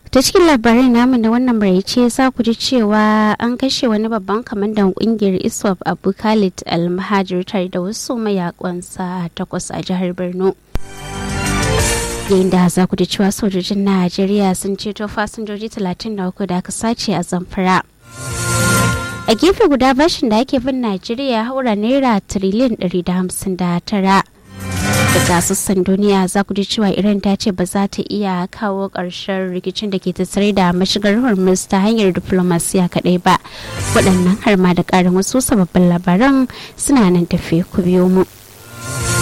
ta cikin labarai namu na wannan maraice za ku ji cewa an kashe wani babban kwamandan kungiyar iswap abu khalid almahajir tare da wasu mayakansa takwas a jihar borno yayin da za ku ji cewa sojojin najeriya sun ceto fasinjoji 33 da aka sace a zamfara a gefe guda bashin da ake bin najeriya haura naira tiriliyan 159 daga sassan duniya za ku ji cewa iran ta ce ba za ta iya kawo ƙarshen rikicin da ke tattare da mashigar hormuz ta hanyar diplomasiya kaɗai ba waɗannan har ma da ƙarin wasu sababbin labaran suna nan tafe ku biyo mu